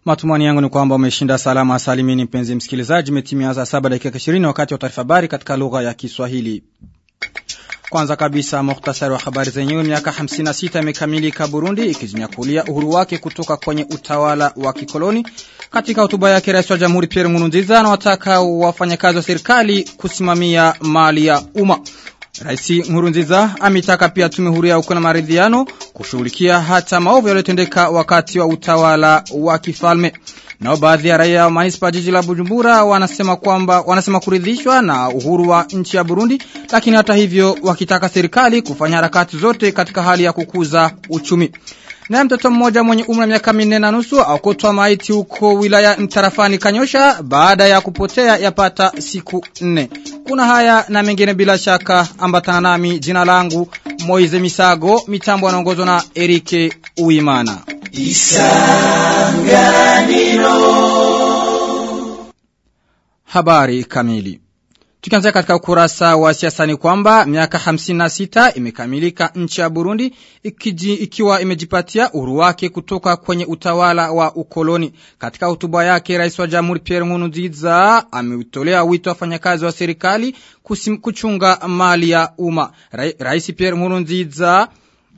Matumani yangu ni kwamba umeshinda salama salimini mpenzi msikilizaji metimia saa saba dakika 20 wakati wa taarifa habari katika lugha ya Kiswahili. Kwanza kabisa muhtasari wa habari zenyewe miaka 56 imekamilika Burundi ikijinyakulia uhuru wake kutoka kwenye utawala wa kikoloni. Katika hotuba yake Rais wa Jamhuri Pierre Nkurunziza anawataka wafanyakazi wa serikali kusimamia mali ya umma. Rais Nkurunziza amitaka pia tume huru ya ukweli na maridhiano kushughulikia hata maovu yaliyotendeka wakati wa utawala wa kifalme. Nao baadhi ya raia wa manispa jiji la Bujumbura wanasema kwamba wanasema kuridhishwa na uhuru wa nchi ya Burundi lakini hata hivyo wakitaka serikali kufanya harakati zote katika hali ya kukuza uchumi. Na mtoto mmoja mwenye umri wa miaka minne na nusu akotwa maiti huko wilaya mtarafani Kanyosha baada ya kupotea yapata siku nne. Kuna haya na mengine bila shaka ambatana nami jina langu Moize Misago mitambo anaongozwa na Erike Uimana. Isanganiro Habari kamili Tukianzia katika ukurasa wa siasa ni kwamba miaka 56 imekamilika nchi ya Burundi ikiji, ikiwa imejipatia uhuru wake kutoka kwenye utawala wa ukoloni. Katika hotuba yake Rais wa Jamhuri Pierre Nkurunziza ameutolea wito wafanyakazi wa serikali kusim, kuchunga mali ya umma. Ra, Rais Pierre Nkurunziza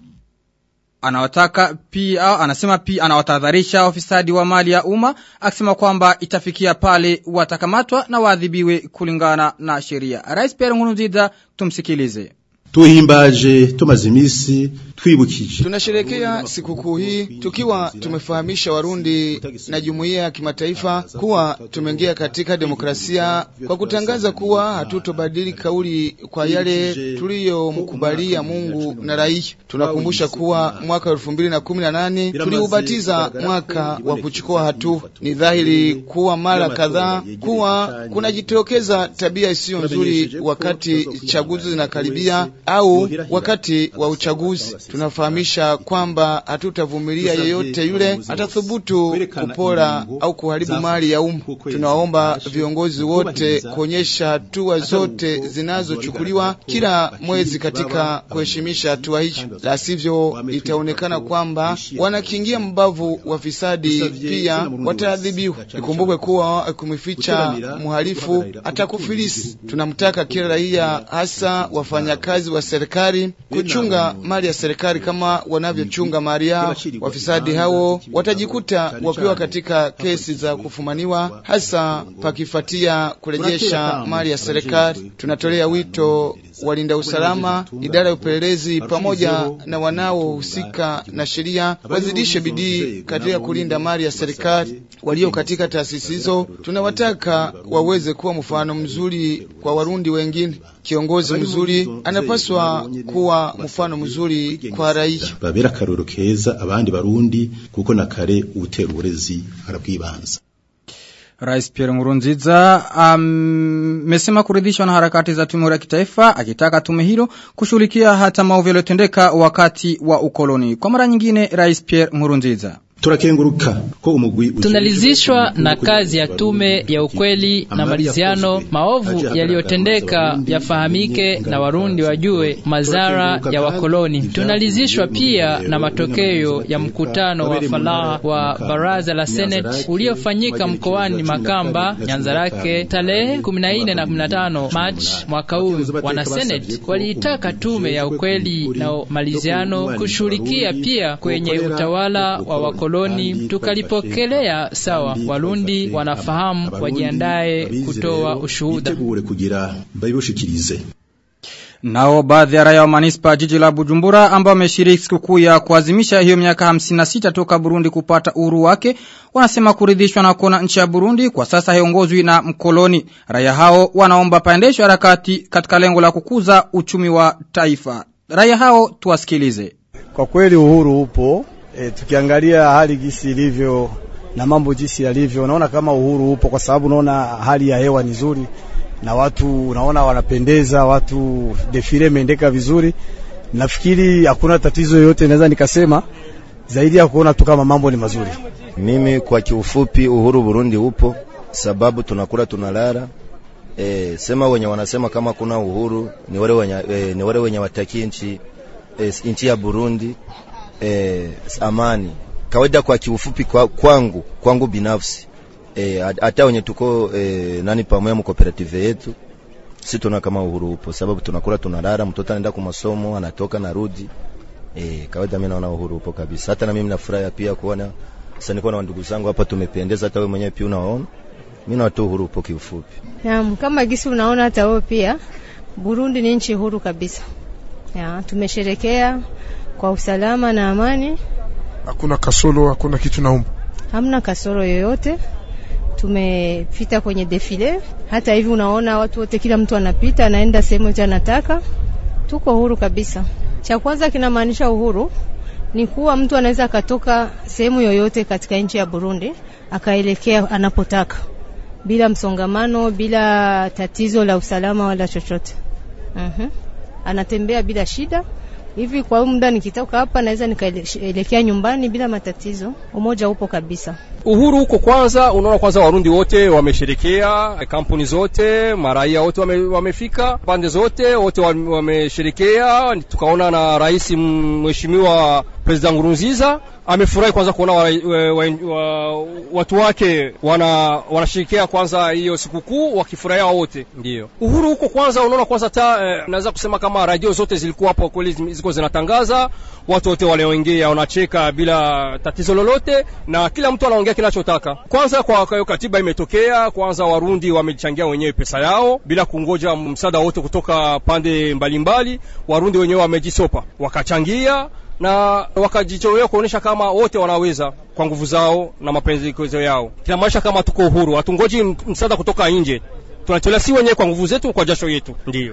anawataka pia anasema pia anawatahadharisha ofisadi wa mali ya umma akisema kwamba itafikia pale watakamatwa na waadhibiwe kulingana na sheria. Rais Pierre Nkurunziza tumsikilize. Tuhimbaje tumaze imisi twibukije. Tunasherekea sikukuu hii tukiwa tumefahamisha Warundi na jumuiya ya kimataifa kuwa tumeingia katika demokrasia kwa kutangaza kuwa hatutobadili kauli kwa yale tuliyomkubalia Mungu na raia. Tunakumbusha kuwa mwaka elfu mbili na kumi na nane tuliubatiza mwaka wa kuchukua hatua. Ni dhahiri kuwa mara kadhaa kuwa kunajitokeza tabia isiyo nzuri wakati chaguzi zinakaribia au wakati wa uchaguzi. Tunafahamisha kwamba hatutavumilia yeyote yule atathubutu kupora au kuharibu mali ya umma. Tunaomba viongozi wote kuonyesha hatua zote zinazochukuliwa kila mwezi katika kuheshimisha hatua hizo, la sivyo itaonekana kwamba wanakingia mbavu wafisadi, pia wataadhibiwa. Ikumbukwe kuwa kumificha mhalifu atakufilisi. Tunamtaka kila raia, hasa wafanyakazi wa serikali kuchunga mali ya serikali kama wanavyochunga mali yao. Wafisadi hao watajikuta wakiwa katika kesi za kufumaniwa, hasa pakifatia kurejesha mali ya serikali. Tunatolea wito walinda usalama, idara ya upelelezi pamoja na wanaohusika na sheria wazidishe bidii katika kulinda mali ya serikali. Walio katika taasisi hizo tunawataka waweze kuwa mfano mzuri kwa Warundi wengine. Kiongozi mzuri anapaswa kuwa mfano mzuri kwa raia, babera akarorero keza abandi Barundi kuko na kare utera uburezi arabwibanza. Rais Pierre Nkurunziza amesema um, kuridhishwa na harakati za tume ya kitaifa akitaka tume hilo kushughulikia hata maovu yaliyotendeka wakati wa ukoloni. Kwa mara nyingine Rais Pierre Nkurunziza Turakenguruka ko umugwi tunalizishwa na kazi ya tume ya ukweli na maliziano. Maovu yaliyotendeka yafahamike na Warundi wajue madhara ya wakoloni. Tunalizishwa pia na matokeo ya mkutano wa falaha wa baraza la Senate uliofanyika mkoani Makamba, Nyanzarake, tarehe 14 na 15 Machi mwaka huu. Wana Senate waliitaka tume ya ukweli na maliziano kushughulikia pia kwenye utawala wa wakoloni koloni tukalipokelea sawa. Warundi wanafahamu, wajiandae kutoa ushuhuda. kugira bayibushikirize Nao baadhi ya raia wa manispa jiji la Bujumbura ambao wameshiriki sikukuu ya kuadhimisha hiyo miaka 56 toka Burundi kupata uhuru wake wanasema kuridhishwa na kuona nchi ya Burundi kwa sasa haongozwi na mkoloni. Raia hao wanaomba paendeshwe harakati katika lengo la kukuza uchumi wa taifa. Raia hao tuwasikilize. Kwa kweli uhuru upo E, tukiangalia hali jinsi ilivyo na mambo jinsi yalivyo, naona kama uhuru upo, kwa sababu naona hali ya hewa ni nzuri na watu naona wanapendeza, watu defile imeendeka vizuri. Nafikiri hakuna tatizo yoyote, naweza nikasema zaidi ya kuona tu kama mambo ni mazuri. Mimi kwa kiufupi, uhuru Burundi upo, sababu tunakula tunalala. E, sema wenye wanasema kama kuna uhuru ni wale wenye, e, ni wale wenye wataki nchi e, nchi ya Burundi e, amani kawaida kwa kiufupi kwa, kwangu kwangu binafsi eh, hata wenye tuko eh, nani pamoja mu cooperative yetu si tuna kama uhuru upo, sababu tunakula tunalala, mtoto anaenda kwa masomo anatoka narudi. Eh, kawaida mimi naona uhuru upo kabisa. Hata na mimi nafurahi pia kuona sasa niko na ndugu zangu hapa tumependeza, hata wewe mwenyewe pia unaona. Mimi naona tu uhuru upo kiufupi. Naam, kama gisi unaona hata wewe pia Burundi ni nchi huru kabisa. Ya, tumesherekea kwa usalama na amani. Hakuna kasoro, hakuna kitu naumba. Hamna kasoro yoyote. Tumepita kwenye defile. Hata hivi unaona watu wote, kila mtu anapita anaenda sehemu yote anataka. Tuko huru kabisa. Cha kwanza kinamaanisha uhuru ni kuwa mtu anaweza akatoka sehemu yoyote katika nchi ya Burundi akaelekea anapotaka bila msongamano, bila tatizo la usalama wala chochote. Mhm. Anatembea bila shida. Hivi kwa muda nikitoka hapa naweza nikaelekea nyumbani bila matatizo. Umoja upo kabisa. Uhuru huko kwanza, unaona kwanza Warundi wote wamesherekea, kampuni zote, maraia wote wame, wamefika pande zote wote wamesherekea. Tukaona na rais mheshimiwa President Nkurunziza amefurahi kwanza kuona wa, wa, wa, wa, watu wake wana wanashirikia kwanza hiyo sikukuu wakifurahia wote. Ndio uhuru huko kwanza, unaona kwanza ta eh, naweza kusema kama radio zote zilikuwa hapo kweli, zilikuwa zinatangaza, watu wote waliongea, wanacheka bila tatizo lolote, na kila mtu anaongea kinachotaka. Kwanza kwa hiyo katiba imetokea, kwanza Warundi wamechangia wenyewe pesa yao bila kungoja msaada wote kutoka pande mbalimbali mbali. Warundi wenyewe wamejisopa wakachangia na wakajitolea kuonesha kama wote wanaweza kwa nguvu zao na mapendekezo yao. Kinamaanisha kama tuko uhuru, hatungoji msaada kutoka nje, tunatolea si wenyewe kwa nguvu zetu, kwa jasho yetu. Ndiyo.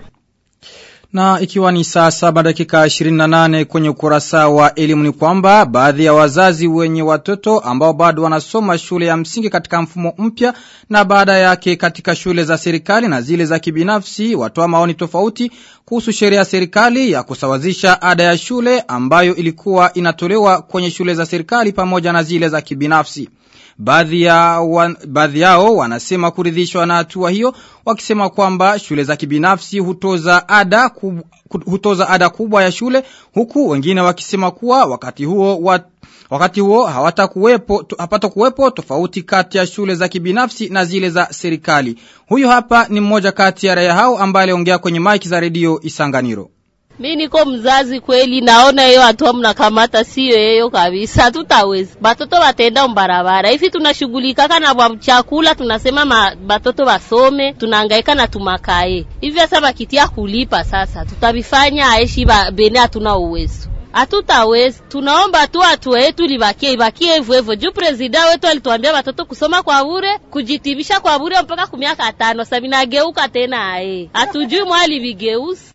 Na ikiwa ni saa saba dakika 28 kwenye ukurasa wa elimu ni kwamba baadhi ya wazazi wenye watoto ambao bado wanasoma shule ya msingi katika mfumo mpya na baada yake katika shule za serikali na zile za kibinafsi watoa maoni tofauti kuhusu sheria ya serikali ya kusawazisha ada ya shule ambayo ilikuwa inatolewa kwenye shule za serikali pamoja na zile za kibinafsi. Baadhi, ya wan, baadhi yao wanasema kuridhishwa na hatua hiyo wakisema kwamba shule za kibinafsi hutoza ada, kub, hutoza ada kubwa ya shule huku wengine wakisema kuwa wakati huo wat, Wakati huo hawatakuwepo hapata kuwepo tofauti kati ya shule za kibinafsi na zile za serikali. Huyu hapa ni mmoja kati ya raia hao ambaye aliongea kwenye mike za redio Isanganiro. Mi niko mzazi kweli, naona hiyo hatua mnakamata siyo yeyo kabisa, tutaweza batoto batenda mbarabara hivi. Tunashughulikaka na chakula, tunasema ma, batoto basome, tunahangaika na tumakae hivi. Sasa bakitia kulipa, sasa tutabifanya aishi ba, bene, hatuna uwezo hatutawezi. Tunaomba tu hatua yetu libakie ibakie hivyo hivyo, juu presida wetu alituambia watoto kusoma kwa bure, kujitibisha kwa bure mpaka kumiaka tano. Sasa vinageuka tena, ae, hatujui mwali vigeuzi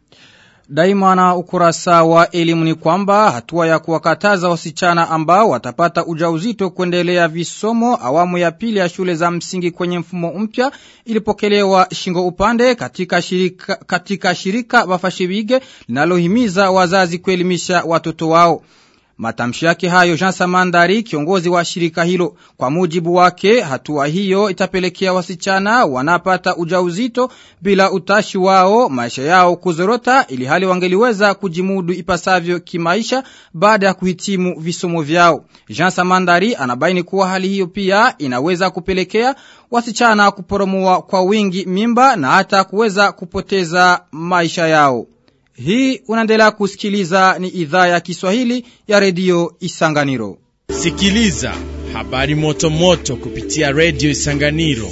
Daima na ukurasa wa elimu ni kwamba hatua ya kuwakataza wasichana ambao watapata ujauzito kuendelea visomo awamu ya pili ya shule za msingi kwenye mfumo mpya ilipokelewa shingo upande katika shirika, katika shirika Bafashibige linalohimiza wazazi kuelimisha watoto wao. Matamshi yake hayo Jean Samandari kiongozi wa shirika hilo kwa mujibu wake hatua hiyo itapelekea wasichana wanapata ujauzito bila utashi wao maisha yao kuzorota ili hali wangeliweza kujimudu ipasavyo kimaisha baada ya kuhitimu visomo vyao. Jean Samandari anabaini kuwa hali hiyo pia inaweza kupelekea wasichana kuporomua kwa wingi mimba na hata kuweza kupoteza maisha yao. Hii unaendelea kusikiliza ni idhaa ya Kiswahili ya redio Isanganiro. Sikiliza habari moto moto kupitia redio Isanganiro.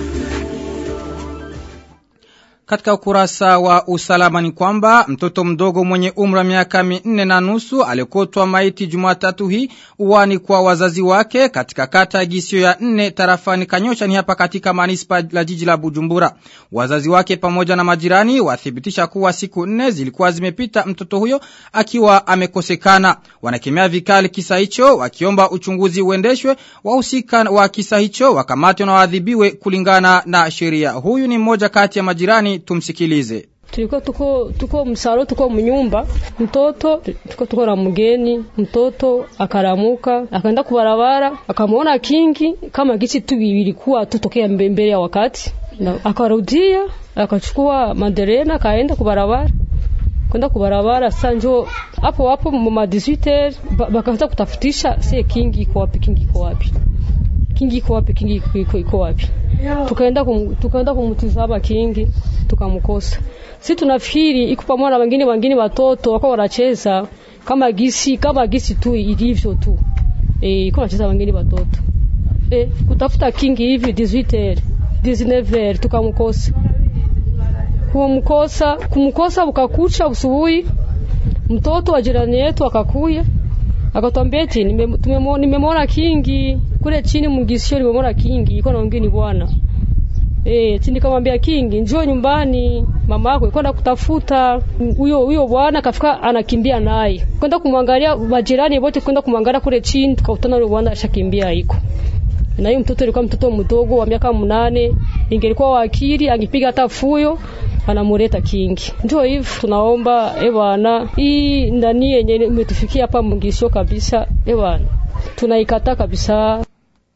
Katika ukurasa wa usalama ni kwamba mtoto mdogo mwenye umri wa miaka minne na nusu alikotwa maiti Jumatatu hii uwani kwa wazazi wake katika kata ya Gisio ya nne tarafani Kanyosha ni hapa katika manispa la jiji la Bujumbura. Wazazi wake pamoja na majirani wathibitisha kuwa siku nne zilikuwa zimepita mtoto huyo akiwa amekosekana. Wanakemea vikali kisa hicho wakiomba uchunguzi uendeshwe, wahusika wa kisa hicho wakamatwe na waadhibiwe kulingana na sheria. Huyu ni mmoja kati ya majirani tumsikilize. Tulikuwa tuko tuko msaro tuko mnyumba, mtoto tuko tuko na mgeni, mtoto akaramuka akaenda kubarabara, akamwona kingi kama gichi tu vilikuwa tutokea mbele ya wakati, na akarudia akachukua maderena akaenda kubarabara kwenda kubarabara sasa njo hapo hapo ma 18 bakaanza kutafutisha sie kingi iko wapi kingi iko wapi kingi iko wapi kingi iko iko wapi tukaenda kum, tukaenda kumtizama kingi tukamkosa si tunafikiri iko pamoja na wengine wengine watoto wako wanacheza kama gisi kama gisi tu ilivyo tu eh iko wanacheza wengine watoto eh kutafuta kingi hivi 18 19 tukamkosa kumkosa kumkosa ukakucha usubuhi mtoto wa jirani yetu akakuya akatwambia eti nimemwona nime kingi kule chini mgisio nimemwona kingi iko na wengine bwana eh chini kamwambia kingi njoo nyumbani mama yako kwenda kutafuta huyo huyo bwana kafika anakimbia naye kwenda kumwangalia majirani wote kwenda kumwangalia kule chini tukakutana yule bwana ashakimbia iko na hiyo mtoto alikuwa mtoto mdogo wa miaka mnane ingelikuwa wakili angepiga hata fuyo anamuleta kingi. Ndio hivi tunaomba e bwana, hii ndani yenye imetufikia hapa mngisho kabisa, e bwana, tunaikata kabisa.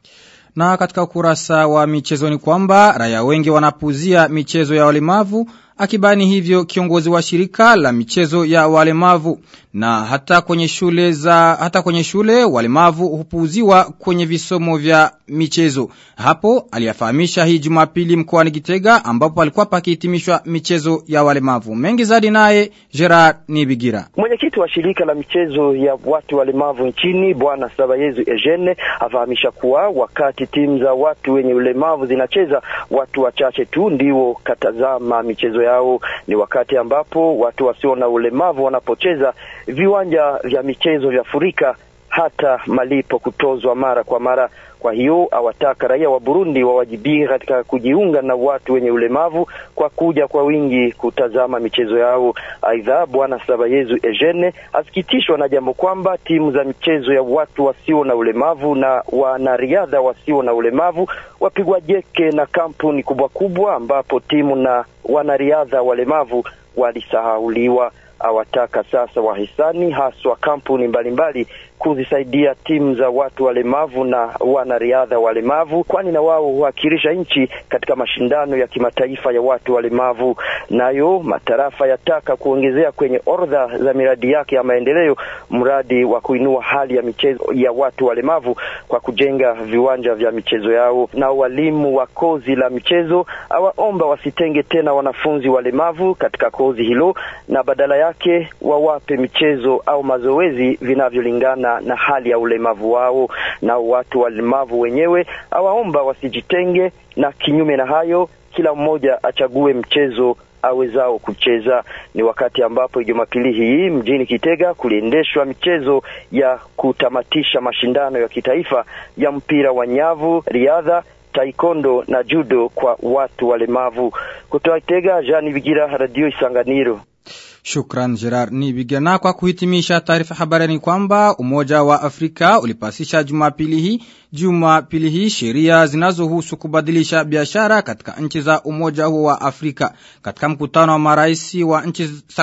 Na katika ukurasa wa michezo ni kwamba raia wengi wanapuzia michezo ya walemavu akibani hivyo kiongozi wa shirika la michezo ya walemavu na hata kwenye shule za hata kwenye shule walemavu hupuuziwa kwenye visomo vya michezo hapo aliyafahamisha hii Jumapili mkoani Gitega ambapo alikuwa pakihitimishwa michezo ya walemavu mengi zaidi naye Gerard Nibigira mwenyekiti wa shirika la michezo ya watu walemavu nchini bwana Sabayezu Eugene afahamisha kuwa wakati timu za watu wenye ulemavu zinacheza watu wachache tu ndio katazama michezo yao ni wakati ambapo watu wasio na ulemavu wanapocheza viwanja vya michezo vya furika hata malipo kutozwa mara kwa mara. Kwa hiyo awataka raia wa Burundi wawajibike katika kujiunga na watu wenye ulemavu kwa kuja kwa wingi kutazama michezo yao. Aidha, bwana Sabayezu Eugene asikitishwa na jambo kwamba timu za michezo ya watu wasio na ulemavu na wanariadha wasio na ulemavu wapigwa jeke na kampuni kubwa kubwa, ambapo timu na wanariadha walemavu walisahauliwa. Awataka sasa wahisani haswa kampuni mbalimbali kuzisaidia timu za watu walemavu na wanariadha walemavu, kwani na wao huwakilisha nchi katika mashindano ya kimataifa ya watu walemavu. Nayo matarafa yataka kuongezea kwenye orodha za miradi yake ya maendeleo mradi wa kuinua hali ya michezo ya watu walemavu kwa kujenga viwanja vya michezo yao. Na walimu wa kozi la michezo awaomba wasitenge tena wanafunzi walemavu katika kozi hilo, na badala yake wawape michezo au mazoezi vinavyolingana na hali ya ulemavu wao. Na watu walemavu wenyewe awaomba wasijitenge, na kinyume na hayo, kila mmoja achague mchezo awezao kucheza. Ni wakati ambapo Jumapili hii mjini Kitega kuliendeshwa michezo ya kutamatisha mashindano ya kitaifa ya mpira wa nyavu, riadha taekwondo na judo kwa watu walemavu. Kutoka Kitega, Jean Bigira, Radio Isanganiro. Shukran Gerard Nibigana kwa kuhitimisha taarifa habari ni kwamba Umoja wa Afrika ulipasisha Jumapili hii Jumapili hii sheria zinazohusu kubadilisha biashara katika nchi za Umoja huo wa Afrika. Katika mkutano wa marais wa nchi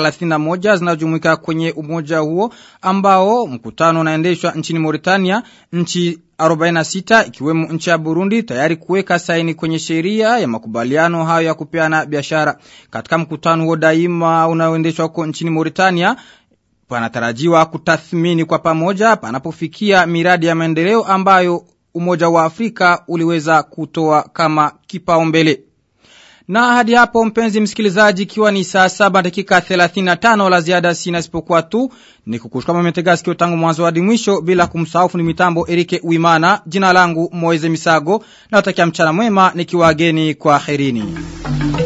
31 zinazojumuika kwenye umoja huo ambao mkutano unaendeshwa nchini Mauritania, nchi 46 ikiwemo nchi ya Burundi tayari kuweka saini kwenye sheria ya makubaliano hayo ya kupeana biashara. Katika mkutano huo daima unaoendeshwa huko nchini Mauritania panatarajiwa kutathmini kwa pamoja panapofikia miradi ya maendeleo ambayo Umoja wa Afrika uliweza kutoa kama kipaumbele. Na hadi hapo mpenzi msikilizaji ikiwa ni saa saba dakika 35 la ziada sina isipokuwa tu ni kukushukama mmetega sikio tangu mwanzo hadi mwisho bila kumsahau ni mitambo Erike Uimana jina langu Moize Misago na watakia mchana mwema nikiwa geni kwa herini.